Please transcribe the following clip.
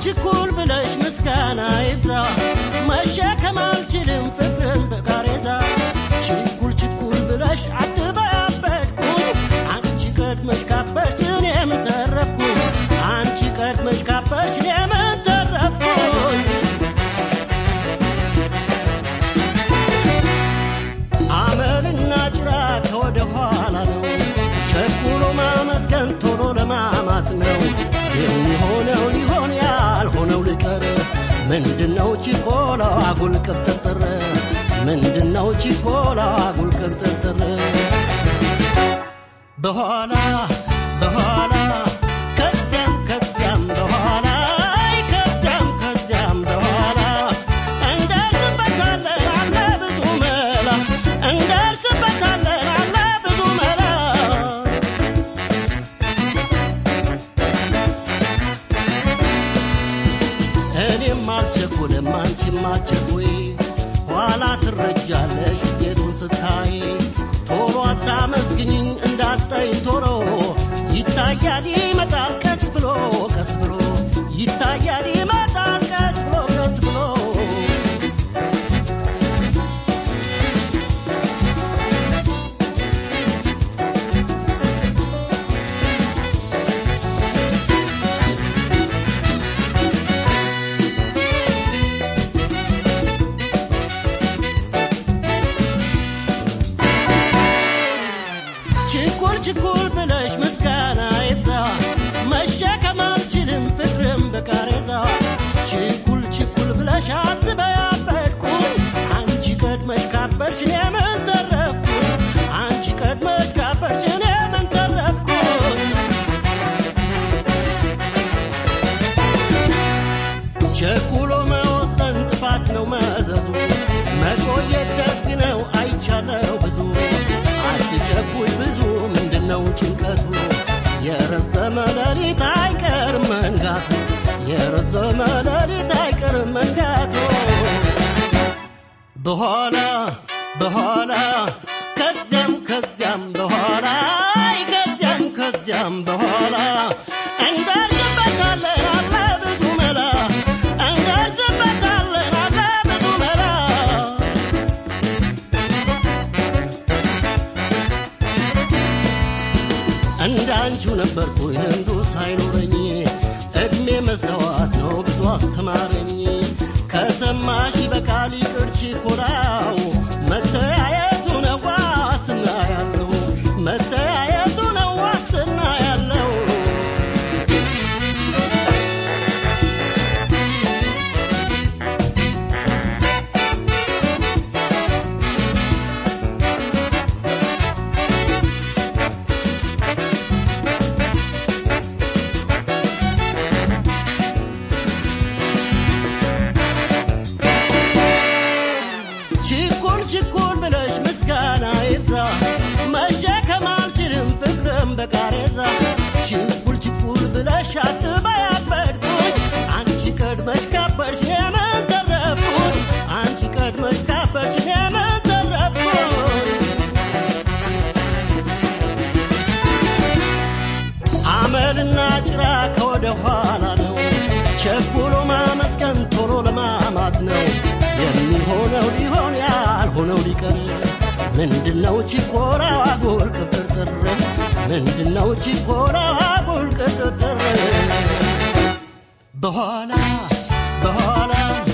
ችኩል ብለሽ ምስጋና ይብዛ መሸከም አልችልም ፍቅርን በቃሬዛ ችኩል ችኩል ብለሽ አትበያበድኩኝ አንቺ ቀድመሽ ካበሽ እኔም ተረፍኩኝ አንቺ ቀድመሽ ካበሽ እኔም ተረፍኩኝ አመልና ጭራ ከወደ ኋላ ነው ቸኩሎ ማመስገን ቶሎ ለማማት ነው የሚሆነው ሊሆን ያልሆነው ሊቀር ምንድነው ችኮላ አጉል ቅብጥርጥር ምንድነው ችኮላ አጉል ቅብጥርጥር በኋላ በኋላ ከዚያም ከዚያም በኋላ አይ ከዚያም ከዚያም በኋላ እንደርስበታለን አለ ብዙ መላ እንደርስበታለን አለ ብዙ መላ እኔም አልቸኩልም አንቺም አትቸኩይ ኋላ ትረጃለሽ ውጤቱን ስታይ ቶሎ አታመስግኝኝ እንዳጠይ ቶሎ ይታያል ይመጣል ቀስ ብሎ ቀስ ብሎ ይታያል ይመጣል ቀስ ብሎ ቀስ ብሎ ችኩል ችኩል ብለሽ ምስጋና ይብዛ መሸከም አልችልም ፍቅርም በቃሬዛ ችኩል ችኩል ብለሽ አትበያበድኩኝ አንቺ ቀድመሽ ካበድሽ እኔ ምን ተረፍኩኝ አንቺ ቀድመሽ ካበድሽ እኔ ምን ተረፍኩኝ ቸኩሎ መወሰን ጥፋት ነው መዘዙ መቆየት ደግ ነው አይቻለው ብዙ አትቸኩል ብዙ ምንድነው ጭንቀቱ የረዘመ ሌሊት አይቀርም መንጋቱ የረዘመ ሌሊት አይቀርም መንጋቱ በኋላ በኋላ ከዚያም ከዚያም በኋላ አይ ከዚያም ከዚያም በኋላ እንደርስበታለን አለ ብዙ መላ እንደርስበታለን አለ ብዙ መላ እንዳንቺው ነበርኩኝ ልምዱ ሳይኖረኝ እድሜ መስተዋት ነው ብዙ አስተማረኝ ከሰማሽ በቃል ይቅር ችኮላው መተያየቱ ነው ዋስትና ያለው መተያየቱ ነው ዋስትና ያለው ችኩል ችኩል ብለሽ ምስጋና ይብዛ መሸከም አልችልም ፍቅርም በቃሬዛ ችኩል ችኩል ብለሽ አትበያበድኩኝ አንቺ ቀድመሽ ካበድሽ የምን ተረፍኩኝ አንቺ ቀድመሽ ካበድሽ የምን ተረፍኩኝ አመልና ጭራ ከወደ ኋላ ነው ቸኩሎ ማመስገን ቶሎ ለማማት ነው የሚሆነው ሊሆን ያልሆነው ሊቀር ምንድነው ችኮላ አጉል ቅጥርጥር ምንድነው ችኮላ አጉል ቅጥርጥር በኋላ በኋላ